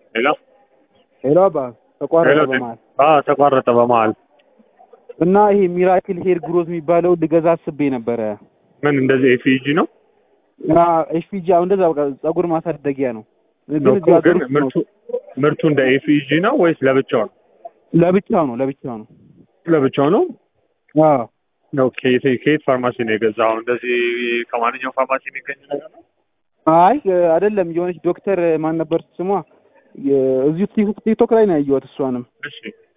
ሄሎ ሄሎ አባ ተቋረጠ ሄሎ በመሀል አዎ ተቋረጠ በመሀል እና ይሄ ሚራክል ሄር ግሮዝ የሚባለው ልገዛ አስቤ ነበረ ምን እንደዚህ ኤፍኢጂ ነው እና ኤፍፒጂ አሁን እንደዛ በቃ ጸጉር ማሳደጊያ ነው ግን እኮ እዚህ ሀገር ግን ውስጥ ነው። ምርቱ ምርቱ እንደ ኤፍኢጂ ነው ወይስ ለብቻው ነው ለብቻው ነው ለብቻው ነው ለብቻው ነው አዎ ነው ከየት ከየት ፋርማሲ ነው የገዛው እንደዚህ ከማንኛውም ፋርማሲ የሚገኝ ነገር ነው አይ አይደለም የሆነች ዶክተር ማን ነበር ስሟ የ- እዚሁ ቲክ- ቲክቶክ ላይ ነው ያየኋት እሷንም እሺ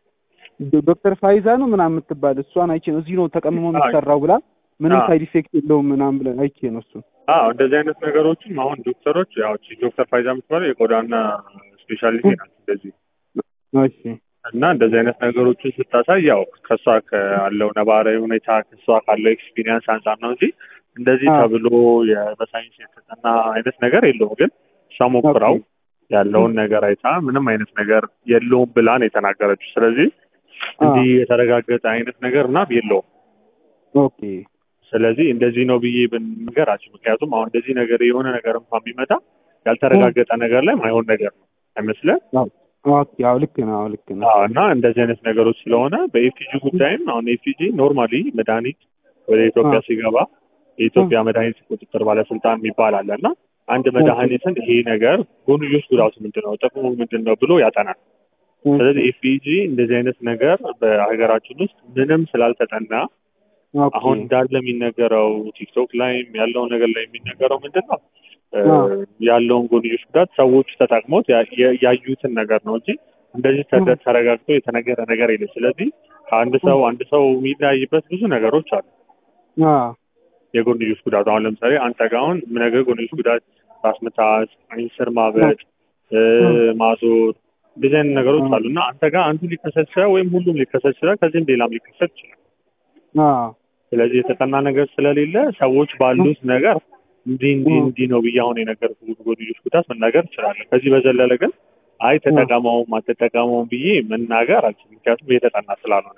ዶ- ዶክተር ፋይዛ ነው ምናምን የምትባል እሷን አይቼ ነው እዚህ ነው ተቀምሞ የሚሰራው ብላ ምንም አዎ። ሳይድ ኢፌክት የለውም ምናምን ብለን አይቼ ነው እሱ አዎ እንደዚህ አይነት ነገሮችም አሁን ዶክተሮች ያው እቺ ዶክተር ፋይዛ የምትባለው የቆዳና ስፔሻሊቲ ናት እንደዚህ እሺ እና እንደዚህ አይነት ነገሮችን ስታሳይ ያው ከእሷ ካለው ነባራዊ ሁኔታ ከእሷ ካለው ኤክስፒሪየንስ አንጻር ነው እንጂ እንደዚህ አዎ። ተብሎ የ- በሳይንስ የተጠና አይነት ነገር የለውም። ግን እሷ ሞክራው ኦኬ። ያለውን ነገር አይታ ምንም አይነት ነገር የለውም ብላ ነው የተናገረችው። ስለዚህ እንዲህ የተረጋገጠ አይነት ነገር እና የለውም። ኦኬ ስለዚህ እንደዚህ ነው ብዬ ብንገራችሁ፣ ምክንያቱም አሁን እንደዚህ ነገር የሆነ ነገር እንኳን ቢመጣ ያልተረጋገጠ ነገር ላይ ማይሆን ነገር ነው አይመስልም? ኦኬ አዎ ልክ ነው አዎ ልክ ነው አዎ እና እንደዚህ አይነት ነገሮች ስለሆነ በኤፊጂ ጉዳይም አሁን ኤፊጂ ኖርማሊ መድኃኒት ወደ ኢትዮጵያ አዎ። ሲገባ የኢትዮጵያ መድኃኒት ቁጥጥር ባለስልጣን የሚባል አለ እና አንድ መድኃኒትን ይሄ ነገር ጎንዮሽ ጉዳቱ ምንድን ነው፣ ጥቅሙ ምንድን ነው ብሎ ያጠናል። ስለዚህ ኤፊጂ እንደዚህ አይነት ነገር በሀገራችን ውስጥ ምንም ስላልተጠና ኦኬ አሁን እንዳለ የሚነገረው ቲክቶክ ላይም ያለው ነገር ላይ የሚነገረው ምንድን ነው እ፣ አዎ። ያለውን ጎንዮሽ ጉዳት ሰዎች ተጠቅሞት ያ- ያ- ያዩትን ነገር ነው እንጂ እንደዚህ ተደ- ተረጋግጦ የተነገረ ነገር የለም። ስለዚህ ከአንድ ሰው አንድ ሰው የሚለያይበት ብዙ ነገሮች አሉ። አዎ የጎንዮሽ ጉዳት አሁን ለምሳሌ አንተ ጋር አሁን የምነግርህ ጎንዮሽ ጉዳት ራስ ምታት፣ ዓይን ስር ማበጥ፣ እ፣ ማዞር እንደዚህ አይነት ነገሮች አሉ እና አንተ ጋር አንዱ ሊከሰት ይችላል ወይም ሁሉም ሊከሰት ይችላል። ከዚህም ሌላም ሊከሰት ይችላል። አዎ ስለዚህ የተጠና ነገር ስለሌለ ሰዎች ባሉት ነገር እንዲህ እንዲህ 음. እንዲህ ነው ብዬ አሁን የነገርኩህ ጎንዮሽ ጉዳት መናገር እችላለሁ። ከዚህ በዘለለ ግን አይ ተጠቀመውም አትጠቀመውም ብዬ መናገር አልችልም። ምክንያቱም የተጠና ስላልሆነ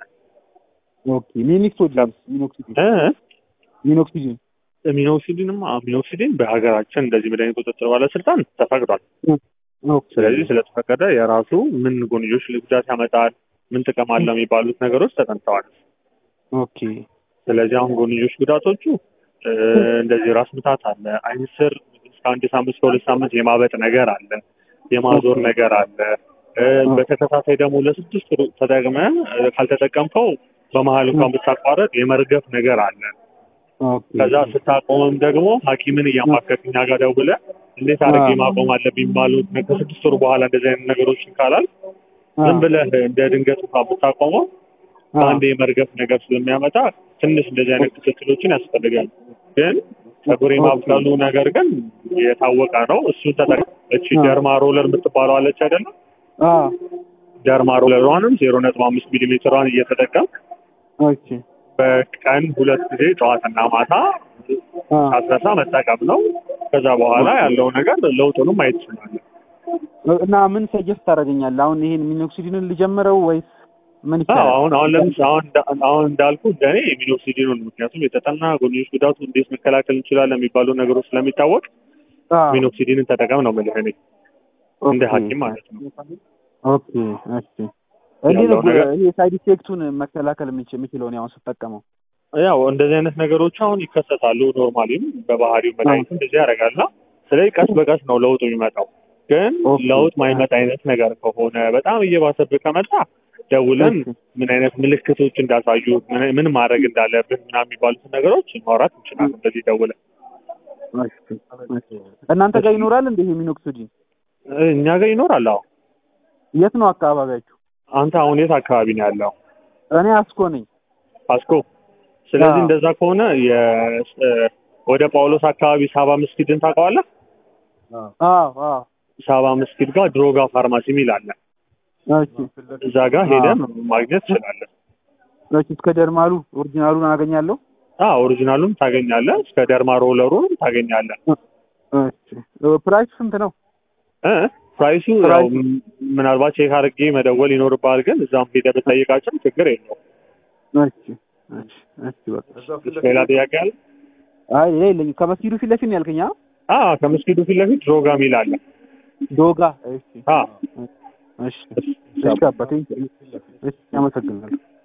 ኦኬ ሚኒክሶጂን ሚኖክሲዲን እ ሚኖክሲዲን ሚኖክሲዲንም ሚኖክሲዲን በሀገራችን እንደዚህ መድኃኒት ቁጥጥር ባለስልጣን ተፈቅዷል። ኦኬ ስለዚህ ስለተፈቀደ የራሱ ምን ጎንዮሽ ጉዳት ያመጣል፣ ምን ጥቅም አለው የሚባሉት ነገሮች ተጠንተዋል። ኦኬ ስለዚህ አሁን ጎንዮሽ ጉዳቶቹ እ፣ እንደዚህ ራስ ምታት አለ፣ ዓይን ስር እስከ አንድ ሳምንት እስከ ሁለት ሳምንት የማበጥ ነገር አለ፣ የማዞር ነገር አለ። እ፣ በተከታታይ ደግሞ ለስድስት ወር ተጠቅመህ እ፣ ካልተጠቀምከው በመሀል እንኳን ብታቋረጥ የመርገፍ ነገር አለ። ኦኬ ከዛ ስታቆምም ደግሞ ሐኪምን እያማከርክ እኛ ጋር ደውለህ እንዴት አድርጌ አዎ። ማቆም አለብኝ ባሉት ከስድስት ወር በኋላ እንደዚህ አይነት ነገሮችን ካላል ዝም ብለህ እንደ ድንገት እንኳን ብታቆመው በአንድ የመርገፍ ነገር ስለሚያመጣ ትንሽ እንደዚህ አይነት ክትትሎችን ያስፈልጋል። ግን ጸጉር የማብቀሉ ነገር ግን የታወቀ ነው። እሱን ተጠቅ እቺ አዎ። ደርማ ሮለር የምትባለው አለች አይደለም? አዎ ደርማ ሮለሯንም ዜሮ ነጥብ አምስት ሚሊ ሜትሯን እየተጠቀም ኦኬ በቀን ሁለት ጊዜ ጠዋትና ማታ አዎ ሳትረሳ መጠቀም ነው። ከዛ በኋላ ያለው ነገር ለውጡንም ማየት ትችላለህ። እና ምን ሰጀስት ታደርገኛለህ? አሁን ይሄን ሚኖክሲዲንን ልጀምረው ወይስ ምን አዎ ይቻላል? አሁን አሁን ለምሳሌ አሁን እንዳ- አሁን እንዳልኩ እንደኔ ሚኖክሲዲኑን ምክንያቱም የተጠና ጎንዮሽ ጉዳቱ እንዴት መከላከል እንችላለን የሚባሉ ነገሮች ስለሚታወቅ አዎ ሚኖክሲዲንን ተጠቀም ነው የምልህ እኔ እንደ ኦኬ። ሐኪም ማለት ነው። ኦኬ እሺ እንዴት ነው ያለው ነገር- ይሄ ሳይድ ኢፌክቱን መከላከል የምችል የምችለው እኔ አሁን ስጠቀመው? ያው እንደዚህ አይነት ነገሮች አሁን ይከሰታሉ። ኖርማሊም በባህሪው መድኃኒቱ እንደዚህ ያደርጋልና ስለዚህ ቀስ በቀስ ነው ለውጡ የሚመጣው። ግን ኦኬ። ለውጥ ማይመጣ አይነት ነገር ከሆነ በጣም እየባሰብህ ከመጣ ደውለን ኦኬ። ምን አይነት ምልክቶች እንዳሳዩ ምን- ምን ማድረግ እንዳለብን ምናምን የሚባሉትን ነገሮች ማውራት እንችላለን። በዚህ ደውለን እሺ፣ እሺ። እናንተ ጋር ይኖራል እንደ ይሄ ሚኖክሲዲን? እኛ ጋር ይኖራል። አዎ የት ነው አካባቢያችሁ? አንተ አሁን የት አካባቢ ነው ያለው? እኔ አስኮ ነኝ። አስኮ። ስለዚህ አዎ። እንደዛ ከሆነ የ- እ፣ ወደ ጳውሎስ አካባቢ ሳባ መስጊድን ታውቀዋለህ? አዎ አዎ ሳባ መስጊድ ጋር ድሮጋ ፋርማሲ የሚል አለ። እሺ እዛ ጋር ሄደን ማግኘት ትችላለህ። እሺ እስከ ደርማሉ ኦሪጂናሉን አገኛለሁ። አዎ ኦሪጂናሉም ታገኛለህ፣ እስከ ደርማ ሮለሩንም ታገኛለህ። እሺ ፕራይስ ስንት ነው? እ ፕራይሱ ያው ፕራይሱ? ም- ምናልባት ቼክ አድርጌ መደወል ይኖርብሃል፣ ግን እዛም ሄደህ ብጠይቃቸው ችግር የለውም። እሺ እሺ እሺ በቃ ሌላ ጥያቄ አለ? አይ ሌላ የለኝም። ከመስጊዱ ፊት ለፊት ነው ያልከኝ? አ? አዎ ከመስጊዱ ፊት ለፊት ድሮጋ ሚል አለ። ዶጋ እሺ አዎ እሺ እሺ እሺ አባቴ እሺ አመሰግናለሁ